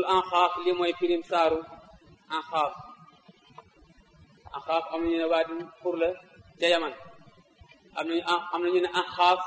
anxaaf li mooy pirim saaru anxaaf anxaaf am nañu ne waa di pour la ca yaman am nañu am nañu ne anxaaf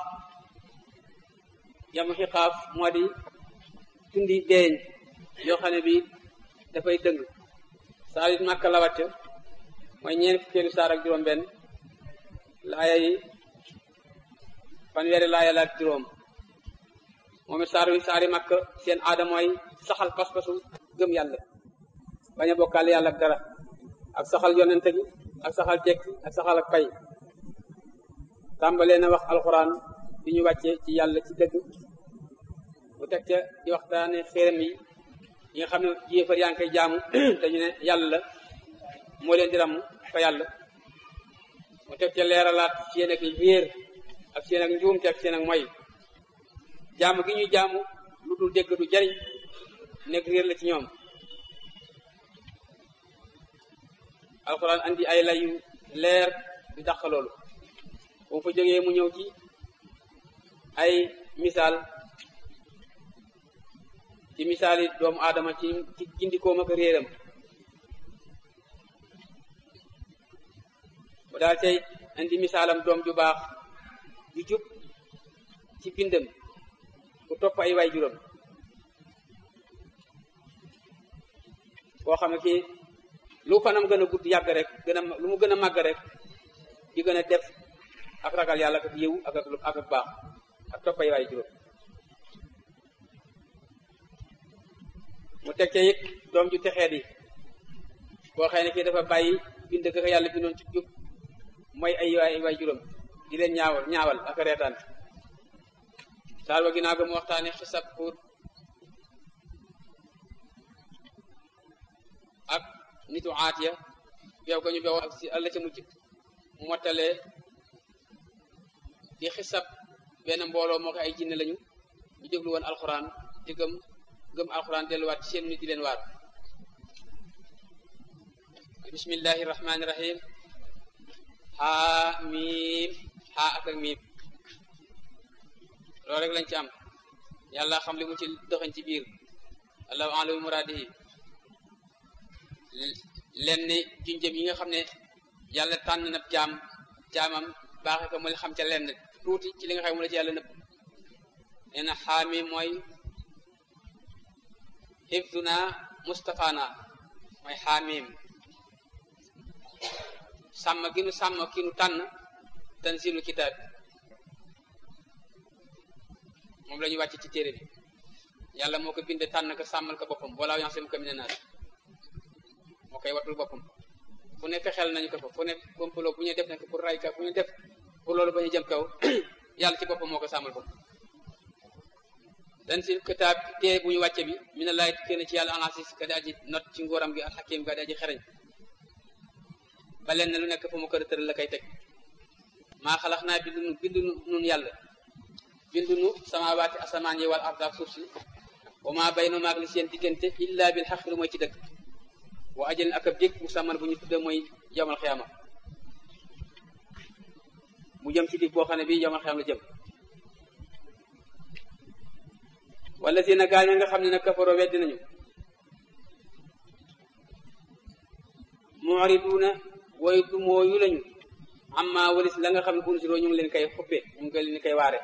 yamu xiqaaf moo di tundi deeñ yoo xam ne bi dafay dëng saar it màkka la wàcc mooy ñeen fukkeelu saar ak juróom benn laaya yi fanweeri laaya la ak juróom moom it saar wi saari màkk seen aada mooy saxal pas-pasu gëm yàlla bañ a bokkaale yàlla ak dara ak saxal yonente gi ak saxal jekk ak saxal ak pay tàmbalee na wax alxuraan bi ñu wàccee ci yàlla ci dëgg bu teg ca di waxtaane xéeram yi yi nga xam ne yéefar yaa ngi koy jaamu te ñu ne yàlla la moo leen di ram fa yàlla mu teg ca leeralaat seen ak réer ak seen ak njuumte ak seen ak moy jaamu gi ñuy jaamu lu dul dégg du jariñ nekk réer la ci ñoom alxuraan andi ay layu leer di dàq loolu bu fa jógee mu ñëw ci ay misaal ci misaal yi doomu aadama ci ci gindikoom ak réeram bu daal tey indi misaalam doom ju baax ju jub ci bindam ku topp ay waay juróom koo xam ne kii lu fanam gën a gudd yàgg rek gën a lu mu gën a màgg rek di gën a def ak ragal yàlla ak yiw ak ak ak baax ak topp ay waay juróom mu teg ca it doom ju texee di koo xëy ne kii dafa bàyyi bind ga yàlla bindoon ci jub mooy ay waay waay juróom di leen ñaawal ñaawal ak reetaan saar wa ginnaaw ga mu waxtaane xisab pour ak nitu aatiya beew ga ñu beew ak si àlla ca mujj mottalee di xisab benn mbooloo moo ko ay jinne lañu ñu déglu woon alxuraan di gëm gëm alxuraan delluwaat ci seen nit di leen waar bismillahi rahmaani rahim xaa miim xaa ak ak miim loolu rek lañ ci am yàlla xam li mu ci dëxañ ci biir allahu alam muraadihi len ni junjëm yi nga xam ne yàlla tànn na jaam jaamam baaxe ko mu xam ca lenn tuuti ci li nga xam ne mu la ci yàlla nëpp nee na xaami mooy hifduna mustafana mooy xaamim sàmm gi nu sàmm ki nu tànn tanzilu kitaab moom la ñu wàcc ci téere bi yàlla moo ko binde tànn ko sàmmal ko boppam wala yansem ko mina naas moo koy watul boppam fu ne fexeel nañu ko fa fu ne complot bu ñu def nekk pour ray ka bu ñu def pour loolu ba ñu jëm kaw yàlla ci boppam moo ko sàmmal boppam dan si kitaab téere bu ñu wàcce bi mi ne laay tukkee na ci yàlla alasis ka di aji not ci ngóoram gi alxakim ka di aji xereñ ba leen ne lu nekk fa mu kër tëral la koy teg maa xalax naa bindu nu bindu nun yàlla bindu nu samaawaati asamaan yi wal arda ak suuf si wa maa bay no maag li seen diggante illa bil xaq lu mooy ci dëgg wa ajalin ak ab dég musamman bu ñu tudde mooy yawmal xiyaama mu jëm ci dig boo xam ne bii yawmal xiyaama la jëm wala si na gaa ña nga xam ne nag kafaroo weddi nañu mu'riduuna way du mooyu lañu amma walis la nga xam ne unsiroo ñu ngi leen koy xuppe ñu ngi leen koy waare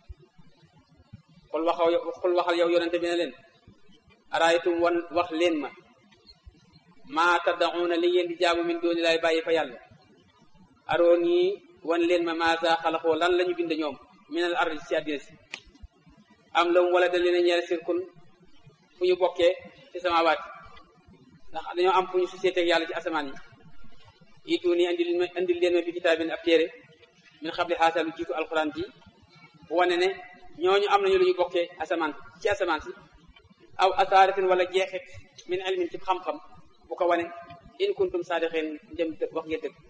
xul waxaw xul waxal yow yonente bi ne leen araaytum wan wax leen ma maa taddaxuuna li ngeen di jaamu min dooni laay bàyyi fa yàlla aroon yi wan leen ma maasa xalaxoo lan la ñu bind ñoom minal ardi ci àddina si am la mu wala da leen a ñeere sirkun fu ñu bokkee ci samaawaat ndax dañoo am fu ñu société ak yàlla ci asamaan yi itu nii andil ma andil leen ma bi kitaabin ab téere min xabli xaasa lu jiitu alxuraan ji bu wane ne ñooñu am nañu lu ñu bokkee asamaan ci asamaan si aw asaaratin wala jeexit min ilmin ci xam-xam bu ko wane in kuntum saadiqin njëm wax ngeen dëgg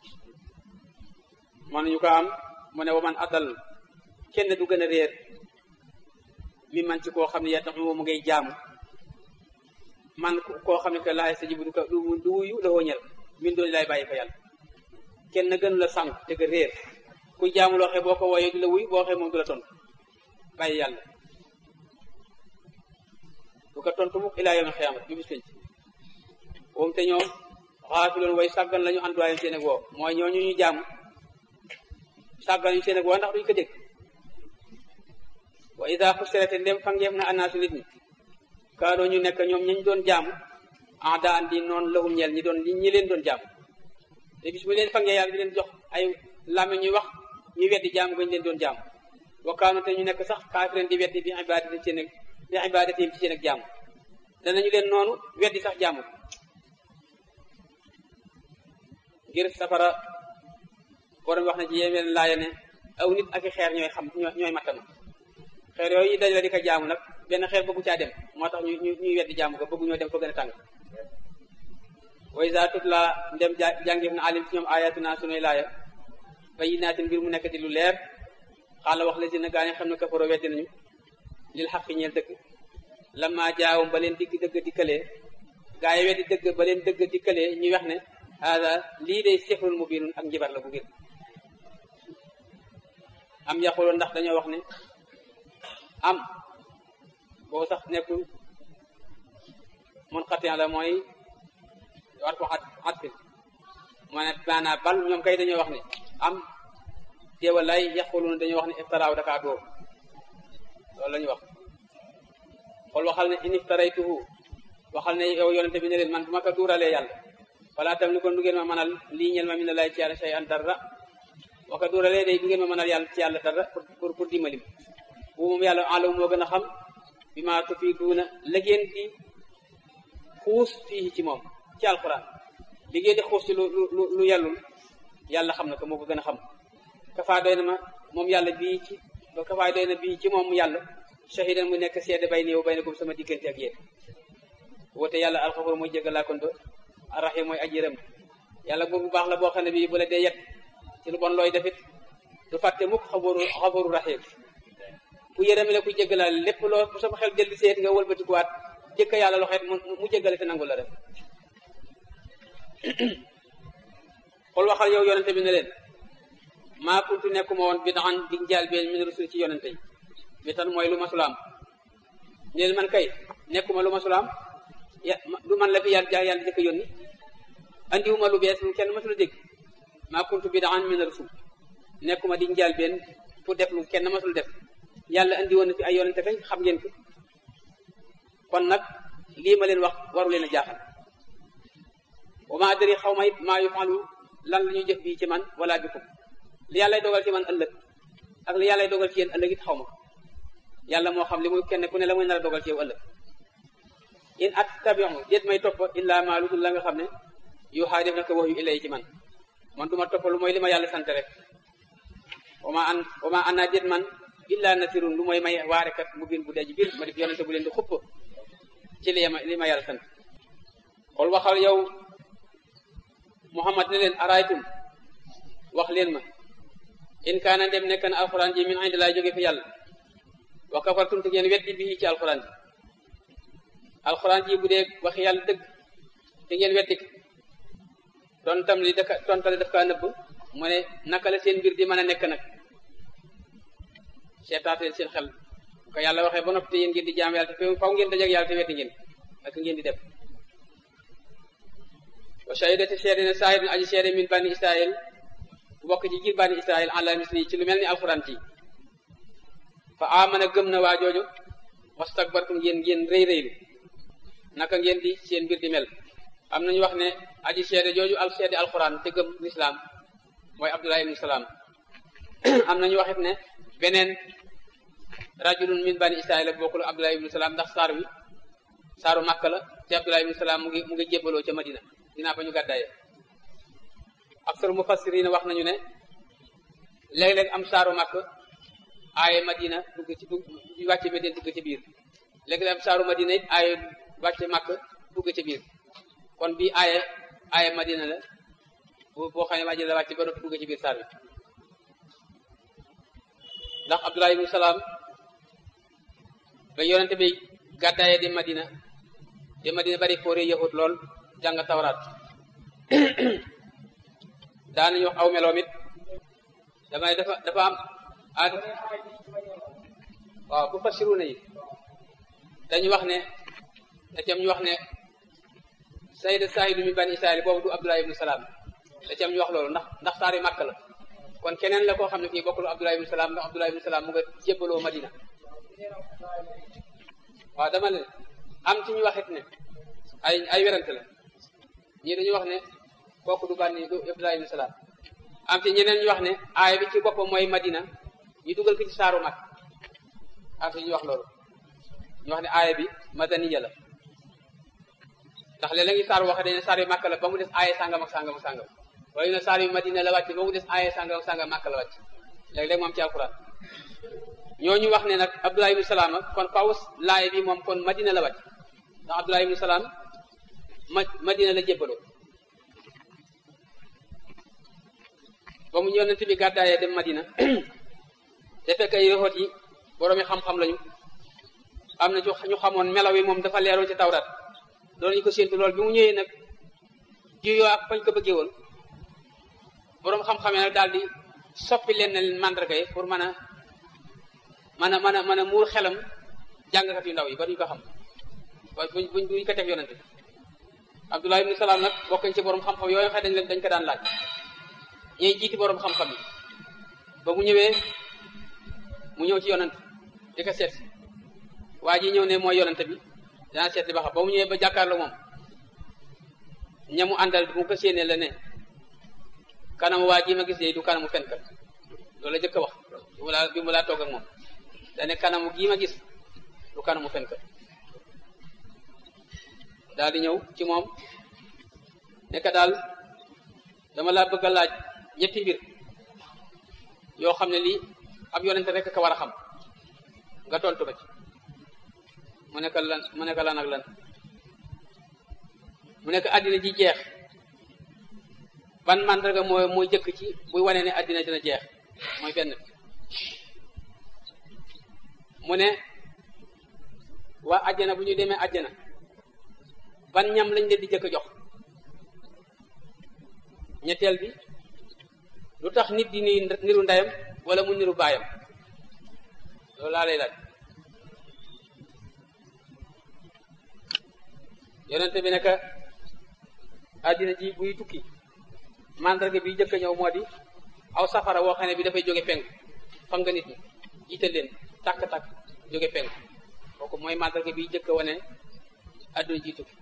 man nañu ko am mu ne wa man adal kenn du gën a réer mi man ci koo xam ne yaa tax mu ngay jaamu man koo xam ne que laay sa jibu du ko du wuyu la woo ñel min doon lay bàyyi fa yàlla kenn gënu la sànq te nga réer ku jaamu loo xee boo ko wooyee du la wuy boo xee moom du la tontu bàyyi yàlla ku du ko tontu mukk ilaa yawmal xiyaamati bi bis penc moom te ñoom xaafiloon way sàggan lañu anduwaayam seen ak woo mooy ñooñu ñu jaamu sàggan ñu seen ak woo ndax duñu ko dégg wa ida xusirate ndem fangeef na annaasu nit ñi kaanoo ñu nekk ñoom ñañ doon jaamu ah daa andi noonu lahum ñeel ñi doon ñi leen doon jaamu te bis bu leen fangee yàlla di leen jox ay làmme ñuy wax ñu weddi jaamu gañ leen doon jaamu wa kaanu te ñu nekk sax kaafiren di weddi bi ibadati seen ak bi ibadati ci seen ak jaamu danañu leen noonu weddi sax jaamu ngir safara borom wax na ci yéen laaya ne aw nit ak i xeer ñooy xam ñooy mattama xeer yooyu dajale di ko jaamu nag benn xeer bëggu caa dem moo tax ñu ñuy weddi jaamu ko bëggu ñoo dem fa gën a tàng wa iza tutla ndem jàngeef na alim ci ñoom ayatuna sunuy laaya bayyinaatin mbir mu nekk di lu leer xaala wax la si na gaa ne xam ne kafaro weddi nañu lil xaq ñeel dëgg lama jaawum ba leen digg dëgg dikkalee gaa yi weddi dëgg ba leen dëgg dikkalee ñuy wax ne haada lii day sixrun mubinun ak njibar la bu bir am yaxuloon ndax dañoo wax ne am boo sax nekkul mun xatiyan la mooy war ko at at fi moo ne maanaam bal ñoom kay dañoo wax ne am déewalay yaxuloon dañoo wax ne iftaraaw dakaa dóor loolu la ñu wax xool waxal ne in iftaraytuhu waxal ne yow yonente bi ne leen man bu ma ko duuralee yàlla wala tam ni kon du ngeen ma mënal lii ñel ma mi ne lay ci yàlla shay an dara wa ko duuralee day du ngeen ma mënal yàlla ci yàlla dara pour pour dimbali bu moom yàlla alam moo gën a xam bi ma tufiiduuna la ngeen di xuus fii ci moom ci alquran li ngeen di xuus ci lu lu lu yàllul yàlla xam na ko moo ko gën a xam kafaa doy na ma moom yàlla bii ci kafaa doy na bii ci moom yàlla shahidan mu nekk seede bay néew bay na ko sama diggante ak yéen woote yàlla alxafoor mooy jéggalaa kon ba arrahim mooy aji yërëm yàlla boobu baax la boo xam ne bii bu la dee yet ci lu bon looy defit du fàtte mukk xabaru xabaru rahim ku yërëmi la ku jéggalaale lépp loo bu sama xel dellu seet nga wëlbatikuwaat jëkka yàlla loxeet mu jéggale te nangu la rek xool waxal yow yonente bi ne leen maa kuntu nekkuma woon bi daan di njaal been min rusul ci yonente yi bi tan mooy lu masulaam ne leen man kay nekkuma lu masulaam ya du man la fi yàlla ja yàlla jëkk yónni andiwuma lu bees lu kenn masula dégg maa kuntu bi daan min rusul nekkuma di njaal been pour def lu kenn masul def yàlla andi woon na fi ay yonente kañ xam ngeen ko kon nag lii ma leen wax waru leen a jaaxal wa ma adri xaw ma it maa yufalu lan la ñuy jëf bii ci man wala bikum li yàllay dogal ci man ëllëg ak li yàllay dogal ci yéen ëllëg it xaw ma yàlla moo xam li muy kenn ku ne la muy nar a dogal ci yow ëllëg in attabiu déet may topp illa maa lu dul la nga xam ne yu xaa def na ko wax yu ilay ci man man du ma topp lu mooy li ma yàlla sant rek wa ma an wa ma ana déet man illa nasirun lu mooy may waarekat mu biir bu dee ji biir ma def yonente bu leen di xupp ci li ma li ma yàlla sant xool waxal yow muhammad ne leen araytum wax leen ma in kaana dem nekk na alxuraan ji min indi laay jóge fi yàlla wa kafartum te ngeen weddi bii ci alxuraan ji alxuraan ji bu dee wax yàlla dëgg te ngeen weddi ko tontam li daka tontale daf kaa nëbb mu ne naka la seen mbir di mën a nekk nag seetaateen seen xel ko yàlla waxee ba noppi te yéen ngeen di jaam yàlla te faw ngeen dajak yàlla te weddi ngeen ak ngeen di def wa shahidati seede ne saahidun aji seede min bani israil bu bokk ci jiir bani israil ala misli ci lu mel ni alxuraan ci fa amana gëm na waa jooju wastakbartum ngeen ngeen rëy rëylu naka ngeen di seen mbir di mel am nañu wax ne aji seede jooju al seede alxuraan te gëm lislaam mooy abdullah ibnu salaam am nañu waxit ne beneen rajulun min bani israil la bokkul abdullah ibnu salaam ndax saar wi saaru màkk la te abdullah ibnu salaam mu ngi mu ngi jébbaloo ca madina dinaa ba ñu gàddaaye aksar mufassirina wax nañu ne léeg-léeg am saaru màkk aaye madina dugg ci dugg wàcce madina dugg ci biir léeg-léeg am saaru madina it aaye wàcce màkk dugg ci biir kon bii aaye aaye madina la boo xam ne madina la wàcce ba noppi dugg ci biir saar bi ndax abdullah ibnu salaam ba yonente bi gàddaaye di madina di madina bari foore yahut lool jàng tawraat daanañu wax aw meloom it damay dafa dafa am ad waaw bu fassiru na yi dañu wax ne da cam ñu wax ne sayda saahidu mi bani israil boobu du abdullah ibnu salaam da cam ñu wax loolu ndax ndax saari màkk la kon keneen la koo xam ne kii bokkul abdullah ibnu salaam ndax abdullah ibnu salaam mu nga jébbaloo madina waaw dama ne am ci ñu waxit ne ay ay werante la ñii dañu wax ne kooku du bànni du abdullah ibnu salaam am ci ñeneen ñu wax ne aaya bi ci boppam mooy madina ñu dugal ko ci saaru mag am ci ñu wax loolu ñu wax ne aaya bi madaniya la ndax léeg-léeg ngi saar waxe dañ ne saar yu màkk la ba mu des aaya sàngam ak sàngam ak sàngam wala ñu ne saar yu madina la wàcc ba mu des aaya sàngam ak sàngam màkk la wàcc léeg-léeg moom ci alquran ñooñu wax ne nag abdullah ibnu salaam kon faw laaya bi moom kon madina la wàcc ndax abdullah ibnu salaam ma madina la jébbaloo ba mu yonent bi gàddaayee dem madina te fekk ay yoxoot yi boroomi xam-xam lañu am na ñu xamoon melaw yi moom dafa leeroon ci tawrat doon ñu ko séentu lool bi mu ñëwee nag juyoo ak fañ ko bëggee woon boroom xam-xam nag daal di soppi leen na leen mandarga yi pour mën a mën a mën a mën a muur xelam jàngkat yu ndaw yi ba duñ ko xam ba buñ buñ buñ ko teg yonent bi Abdullah ibn Salaam nag bokkañ ci boroom xam-xam yooyu xëy dañ leen dañ ko daan laaj ñuy jiiti boroom xam-xam yi ba mu ñëwee mu ñëw ci yonent di ko seet waa ji ñëw ne mooy yonent bi dana seet li ba xam ba mu ñëwee ba jàkkaarloo moom ñamu àndal mu ko séenee la ne kanamu waa ji ma gis ne du kanamu fenkat loolu la jëkk a wax bi mu laa bi mu laa toog ak moom dane kanamu gii ma gis du kanamu fenkat daal di ñëw ci moom nekk daal dama laa bëgg a laaj ñetti mbir yoo xam ne lii ab yonent rek ka war a xam nga tontu ba ci mu nekk lan mu nekk lan ak lan mu nekk àddina ji jeex ban màndarga mooy mooy jëkk ci buy wane ne àddina dina jeex mooy benn mu ne waa àjjana bu ñu demee àjjana ban ñam lañ leen di jëkk jox ñetteel bi lu tax nit di ni niru ndeyam wala mu niru baayam loolu laa lay laaj yonente bi nekk àddina ji buy tukki mandarga bi jëkk ñëw moo di aw safara woo xam ne bi dafay jóge penk fam nga nit ñi jiital leen tàkk-tàkk jóge penk kooku mooy mandarga bi jëkk wane àdduna ji tukki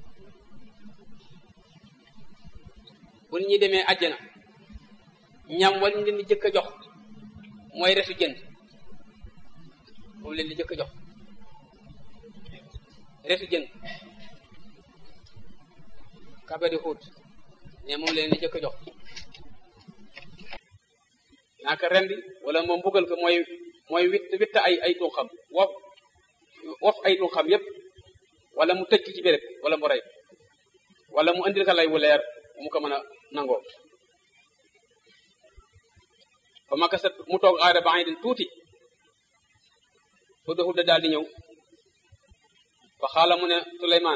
bu nit ñi demee àjjana ñam wala ñu leen di jëkk a jox mooy resu jën moom leen di jëkk a jox resu jën kabari xuut ne moom leen di jëkk a jox naaka rendi wala moom mbugal ko mooy mooy witt witt ay ay tunxam wof wof ay tunxam yépp wala mu tëj ci béréb wala mu rey wala mu indil ka lay wu leer mu ko mën a nangoo ba ma kasat mu toog aada ba ay den tuuti xudda xudda daal di ñëw fa xaala mu ne Suleymaan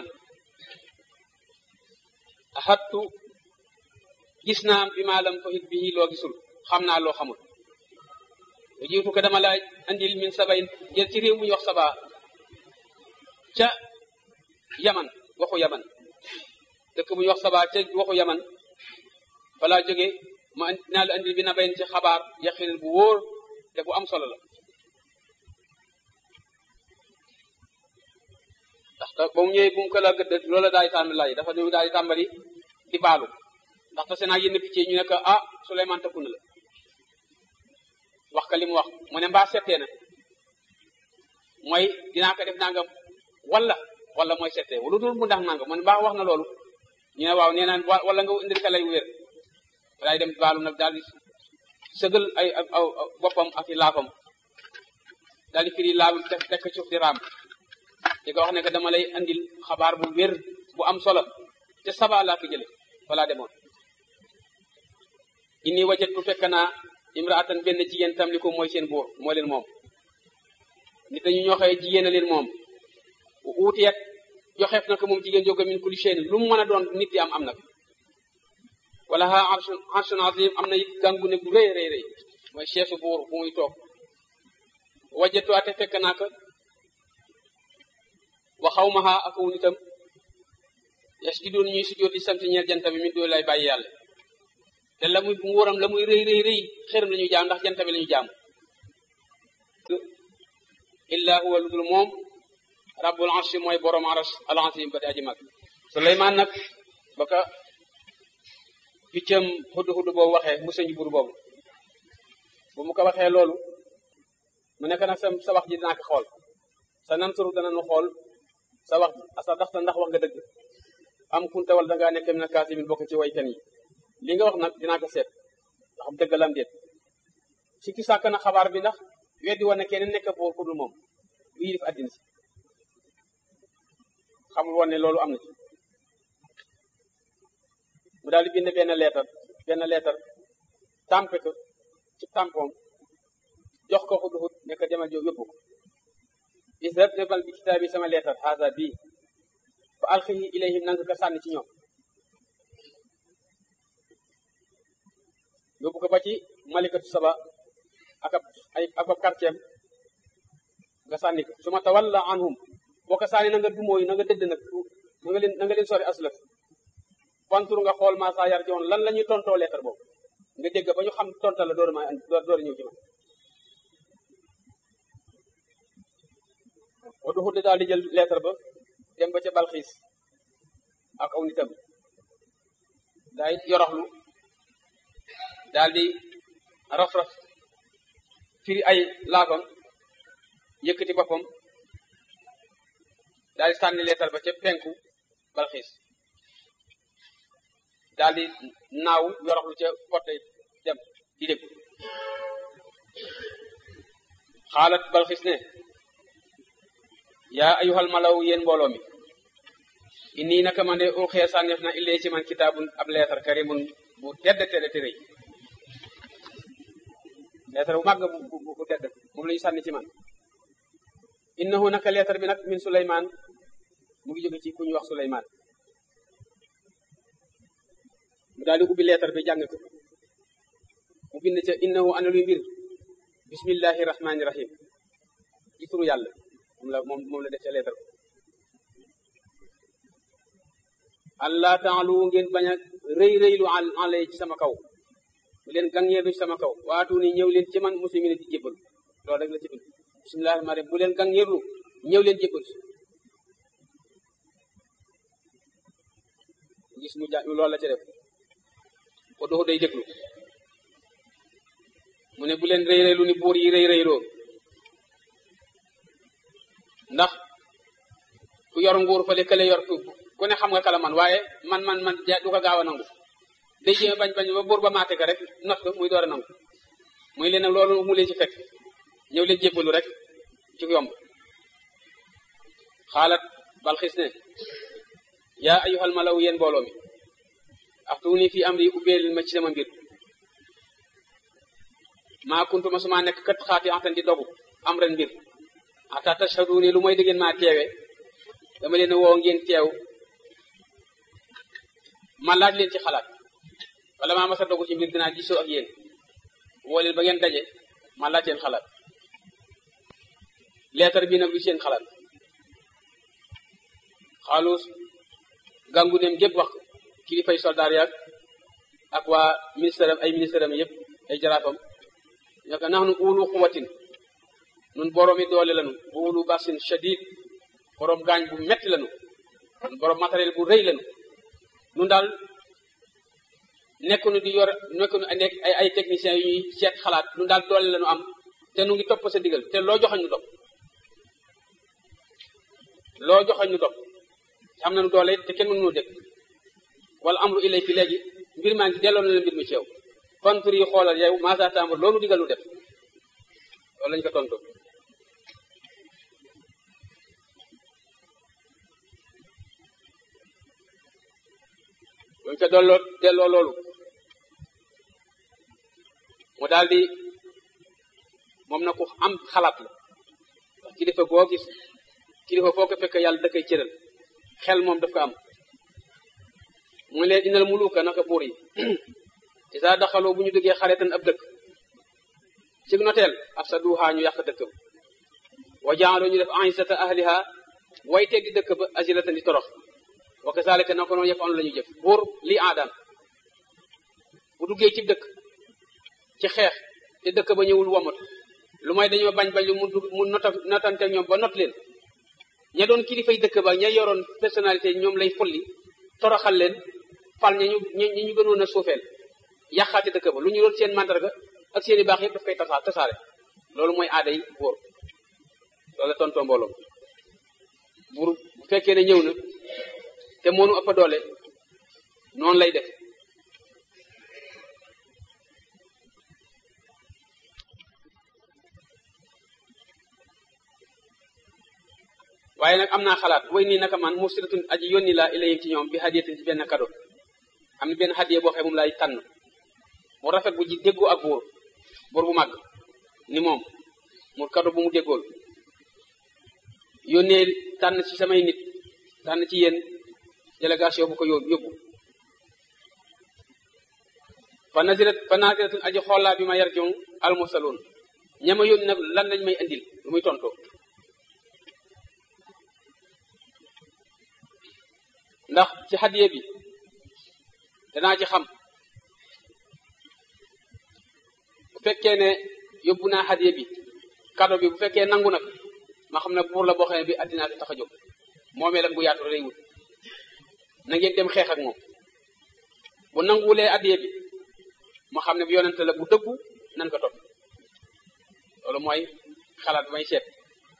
axattu gis naa bi maa lam tuhit bihi loo gisul xam naa loo xamul lu jiitu ko dama laaj andil min sabayin jël ci réew mu ñu wax saba ca yaman waxu yaman dëkk bu ñu wax saba ca waxu yaman falaa jóge ma naa la andil bi na bayin ci xabaar yaqin bu wóor te bu am solo la ndax ba mu ñëwee bu mu ko la gëdd loola daal di tàmbali laaj dafa ñëw daal di tàmbali di baalu ndax tase naa yenn picc ñu ne ko ah Souleymane tëkku na la wax ka li mu wax mu ne mbaa settee na mooy dinaa ko def nangam wala wala mooy settee lu dul mu ndax nangam mu ne mbaa wax na loolu ñu ne waaw nee naan wala nga indil ka lay wér daay dem baalu nag daal di sëgal ay aw boppam ak i laafam daal di firi laal def tekk suuf di raam di ko wax ne que dama lay andil xabaar bu wér bu am solo te saba laa ko jële balaa demoon inni wajatu fekk naa imraatan benn jigéen tam li ko mooy seen buur moo leen moom nit dañu ñoo xëy jigéen a leen moom uuteet joxeef na ko moom jigéen jóge min kulli shay'in lu mu mën a doon nit di am am na ko wala ha arshun arshun azim am na it gàngu ne bu rëy rëy rëy mooy chef buur bu muy toog wajatu ate fekk naa ko wa xawmaha ak aw nitam yasjuduun ñuy sujjóot di sant ñeel jant bi min doo lay bàyyi yàlla te la muy nguuram la muy rëy rëy rëy xërëm la ñuy jaam ndax jant bi la ñuy jaam illa huwa ludul moom rabbul arshi mooy borom aras al azim ba di aji mag Suleymaan nag ba ka piccam xudd xudd boobu waxee mu sëñ bur boobu bu mu ko waxee loolu mu nekk nag sa sa wax ji dinaa ko xool sa nan suru dana nu xool sa wax ji asa daxta ndax wax nga dëgg am kunta wala dangaa nekk mina kaasimin bokk ci waykan yi li nga wax nag dinaa ko seet ndax dëgg lam déet si ki sàkk na xabaar bi ndax weddi woon ne kenn nekk boor ku dul moom bu yilif àddina si xamul woon ne loolu am na ci mu daal di bind benn leetar benn leetar tàmpe ko ci tàmpoom jox ko xud xud nekk demal jo yóbbu ko israb nebal bi kitaab bi sama leetar haza bii fa alxihi ilayhim nanga ko sànni ci ñoom yóbbu ko ba ci malikatu saba ak ab ay ak ab quartier nga sànni ko su ma tawalla anhum boo ko sànni na nga dumóoyu na nga dëdd nag na nga leen na nga leen sori aslaf fantur nga xool ma saa yar joon lan la ñuy tontoo lettre boobu nga dégg ba ñu xam tontal la door ma door ñëw ci man wa du xudde daal di jël lettre ba dem ba ca balxiis ak aw nitam daay yoroxlu daal di raf-raf firi ay laafam yëkkati boppam daal di sànni lettre ba ca penku balxiis daal di naaw yoroxlu ca porte dem di déglu xaalat balxis ne yaa ayuhal malaw yéen mbooloo mi inni naka man de ulxee sànneef na illee ci man kitaabun ab leetar karimun bu tedd tedd te rëy leetar bu màgg bu bu tedd moom la ñu sànni ci man innahu naka leetar bi nag min suleymaan mu ngi jóge ci ku ñu wax suleymaan mu daal di ubbi leetar bi jàng ko mu bind ca innahu ana luy mbir bismillahi rahmani rahim ci turu yàlla moom la moom moom la def ca leetar ko allah taalu ngeen bañ a rëy rëylu alay ci sama kaw bu leen gàngeerlu ci sama kaw waatu ni ñëw leen ci man muslimin di jébbal loolu rek la ci bind bismillahi rahmani rahim bu leen gàngeerlu ñëw leen jébbal gis mu ja loolu la ca def ko doxu day déglu mu ne bu leen rëy rëylu ni buur yi rëy rëyloo ndax ku yor nguur fale kële yor ku ne xam nga kala man waaye man man man du ko gaaw a nangu day jéem bañ bañ ba buur ba maate ka rek not ko muy door a nangu muy leen nag loolu mu leen ci fekk ñëw leen jébbalu rek ci yomb xaalat balxis ne yaa ayyuhal malaw yéen mbooloo mi aftuuni fi amri ubbeel ma ci sama mbir maa kuntu ma suma nekk kat xaati antan di dogu am ren mbir ata tashhaduni lu mooy diggéen maa teewe dama leen woo ngeen teew ma laaj leen ci xalaat wala maa masa dogu ci mbir dinaa gisoo ak yéen woo leen ba ngeen daje ma laaj leen xalaat leetar bi nag lu seen xalaat xaalus gàngu dem gépp wax kilifay soldaar yaag ak waa ministère am ay ministère am yëpp ay jaraafam ñoo ko nax nu uulu xuwatin nun boroomi doole lanu uulu basin shadid boroom gaañ bu metti lanu nun boroom matériel bu rëy lanu nun daal nekkunu di yor nekkunu nekk ay ay techniciens yu ñuy seet xalaat nun daal doole lanu am te nu ngi topp sa digal te loo joxañ nu dog loo joxañ nu dog am nañu doole te kenn mënu dégg wala amru ilay fi léegi mbir maa ngi delloo na la mbir mi ci yow kontur yi xoolal yow maasa tambar loolu digal lu def loolu lañu ko tontu buñ ko delloo delloo loolu mu daal di moom na ku am xalaat la ndax kilifa boo gis kilifa foo ko fekk yàlla da koy cëral xel moom daf ko am mu leen inal muluka naka buur yi isa daxaloo bu ñu duggee xaretan ab dëkk ci noteel ab sa duuxaa ñu yàq dëkkam wa jaaloo ñu def aisata ahliha way teggi dëkk ba asilatan di torox wa kazalika na ko noonu yëpp am la ñu jëf buur lii aadaan bu duggee ci dëkk ci xeex te dëkk ba ñëwul womatu lu may dañoo bañ bañ lu mu dugg mu nota notante ñoom ba not leen ña doon kilifay dëkk ba ña yoroon personnalité ñoom lay folli toroxal leen fal ña ñu ñi ñu gënoon a suufeel yàqaate dëkk ba lu ñu doon seen mandarga ak seen i baax yëpp daf koy tasaa tasaare loolu mooy aaday buur loolu la tontoo mbooloo buur bu fekkee ne ñëw na te moonu ëpp doole noonu lay def waaye nag am naa xalaat way nii naka man mursilatun aji yónni laa ilayhim ci ñoom bi hadiyatin ci benn kado am na benn hadiya boo xam moom laay tànn mu rafet bu ji déggoo ak buur buur bu màgg ni moom mu kado bu mu déggool yónnee tànn ci samay nit tànn ci yéen délégation bu ko yób yóbbu fa nazirat fa naziratun aji xoolaa bi ma yar jong almursaloon ñama yónni nag lan lañ may indil lu muy tontoo ndax ci hadiya bi danaa ci xam bu fekkee ne yóbbu naa hadiya bi kado bi bu fekkee nangu nag ma xam ne buur la boo xam ne bi addinaa fi tax a jóg moomee lag bu yaatu lay wut na ngeen dem xeex ak moom bu nanguwulee hadiya bi ma xam ne bu yonente la bu dëggu nan ko topp loolu mooy xalaat may seet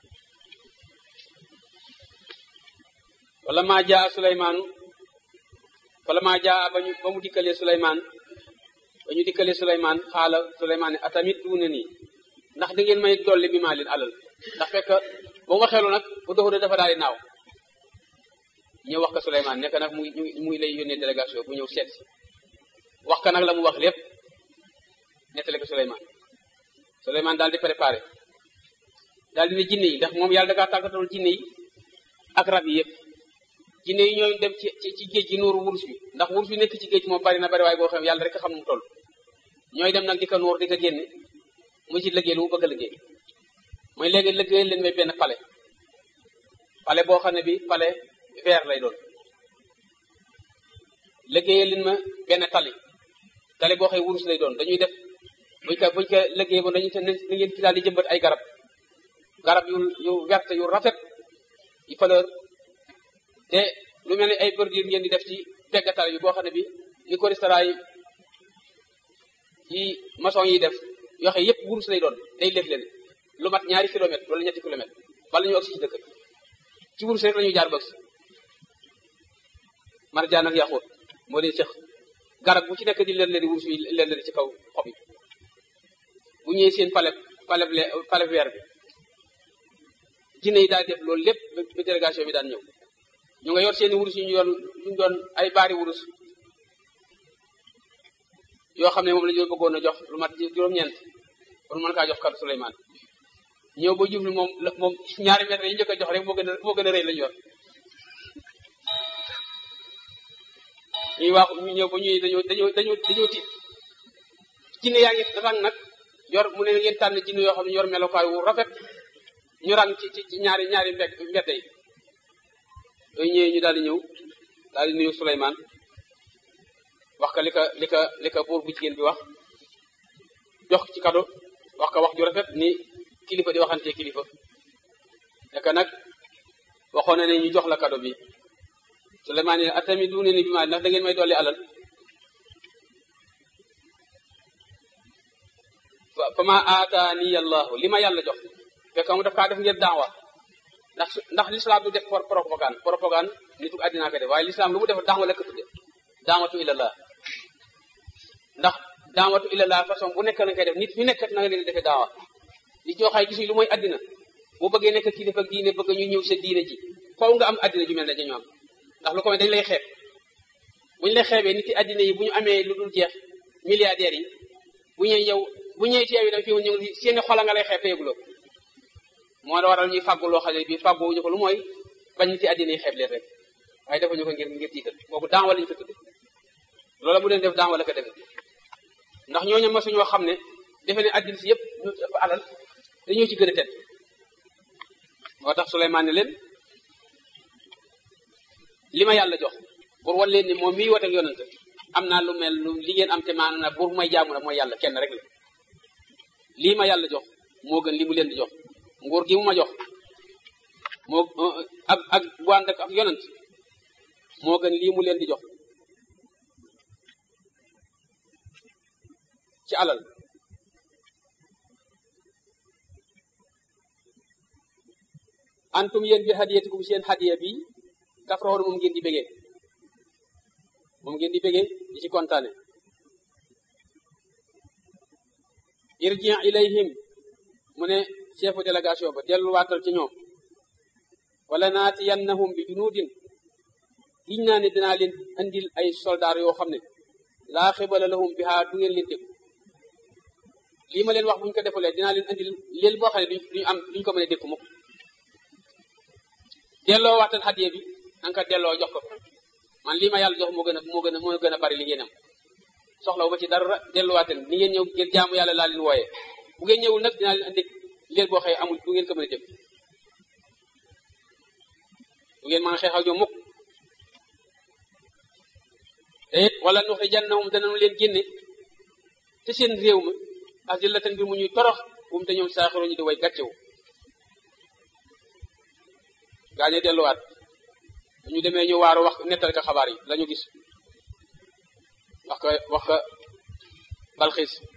wala maa jaa Suleymaanu wala maa jaa ba ñu ba mu dikkalee Suleymaan ba ñu dikkalee Suleymaan xaala Suleymaan ne atamit duune nii ndax da ngeen may dolli bi maa leen alal ndax fekk ba mu waxeelu nag bu doxu dafa daal di naaw ñëw wax ko Suleymaan nekk nag muy muy lay yónnee délégation bu ñëw seet si wax ka nag la mu wax lépp nettali ko Suleymaan Suleymaan daal di préparé daal di ne jinne yi ndax moom yàlla da kaa tàggatal jinne yi ak rab yi yëpp jinne yi ñooy dem ci ci géej gi nuuru wurus bi ndax wurus bi nekk ci géej moom bari na bari waaye boo xam yàlla rek xam mu toll ñooy dem nag di ko nuur di ko génne mu ci liggéey lu mu bëgg a liggéey mooy léegi liggéey leen may benn palais palais boo xam ne bi palais vert lay doon liggéey leen ma benn tali tali boo xam wurus lay doon dañuy def buñ ko buñ ko liggéey ba dañuy te na ngeen ci daal di jëmbat ay garab garab yu yu verte yu rafet yu fleur te lu mel ni ay bordure ngeen di def ci peggatal bi boo xam ne bi ni ko restaurant yi yi maçon yi def yoo xam yëpp wurus lay doon day lef leen lu mat ñaari kilomètre wala ñetti kilomètre bala ñu agsi ci dëkk ci wurus rek la ñuy jaar bëgg marjaan ak yaxuut moo leen seq garab bu ci nekk di leen leen wurus yi leen leen ci kaw xob yi bu ñëwee seen palais palais palais vert bi jinne yi daal def loolu lépp ba délégation bi daan ñëw ñu nga yor seeni wurus yu ñu doon ñu doon ay baari wurus yoo xam ne moom la ñu bëggoon a jox lu mat juróom-ñeent pour mën kaa jox kàddu Souleymane ñëw ba jublu moom moom ñaari mètre yi njëkk a jox rek moo gën a moo gën a rëy la ñu yor ñuy wax ñu ñëw ba ñuy dañoo dañoo dañoo dañoo tiit jinne yaa ngi rang nag yor mu ne ngeen tànn jinne yoo xam ne yor melokaay wu rafet ñu rang ci ci ñaari ñaari mbedd mbedd yi yooyu ñëwee ñu daal di ñëw daal di nuyu Souleymane wax ka li ka li ka li ka buur bu jigéen bi wax jox ci kado wax ka wax ju rafet ni kilifa di waxantee kilifa naka nag waxoon na ne ñu jox la kado bi Souleymane ne atami duune ni bi maa ndax da ngeen may dolli alal fa ma aataani allahu li ma yàlla jox fekk mu daf kaa def ngir daawa ndax ndax l'islam du def propagande propagande nitu àddinaa ko def waaye l'islam lu mu def daawa la ko tudde daawatu ilallah ndax daawatu ilallah façon bu nekk na koy def nit ñu nekk na nga leen defee daawa nit ñoo xay gisuñ lu mooy àddina boo bëggee nekk kilifa ak diine bëgg ñu ñëw sa diine ji faw nga am àddina ju mel ne dañu am ndax lu ko may dañ lay xeeb buñu lay xeebee nit yi àddina yi bu ñu amee lu dul jeex milliardaires yi bu ñëwee yow bu ñëwee ci yow yi da fi ñëw seeni xola nga lay xeeb te yëguloo moo la waral ñuy fàggu loo xam ne bii fàggu wuñu ko lu mooy bañ nit yi àddina yi xeeb leen rek waaye defuñu ko ngir ngir tiital boobu daan wala ñu ko tudde loola bu leen def daan wala ko defe ndax ñooñu ma suñoo xam ne defe ne àddina si yëpp ñu ëpp alal dañoo ci gën a tedd moo tax Souleymane ne leen li ma yàlla jox pour wan leen ni moom mii wote ak yonent am naa lu mel lu li ngeen am te maanaam na buur may jaamu na mooy yàlla kenn rek la lii ma yàlla jox moo gën li mu leen di jox nguur gi mu ma jox moo ak ak bu ànd ak yonent moo gën lii mu leen di jox ci alal antum yéen bi hadiyatikum seen hadiya bi tafraxoon moom ngeen di bégee moom ngeen di bégee di ci kontaane irji ilayhim mu ne chefu délégation ba delluwaatal ci ñoom wala naatiyannahum bi junudin giñ naa ne dinaa leen andil ay soldaar yoo xam ne laa xibala lahum biha du ngeen leen dégg lii ma leen wax buñ ko defulee dinaa leen andil leen boo xam ne duñu am duñ ko mën a dékku mukk delloo waxtaan hadiya bi na nga ko delloo jox ko man lii ma yàlla jox moo gën a moo gën a moo gën a bari li ngeen am soxlawu ba ci dara delluwaaten ni ngeen ñëw ngeen jaamu yàlla laa leen wooyee bu ngeen ñëwul nag dinaa leen andi leen boo xëy amul du ngeen ko mën a dégg du ngeen mën a xeex ak ñoom mukk te it wala nuxrijannahum danañu leen génne te seen réew ma azillatan bi mu ñuy torox bu mu te ñoom saaxiro ñu di way gàccewu gaañe delluwaat bu ñu demee ñu waaru wax nettal ka xabaar yi la ñu gis wax ko wax ko balxiis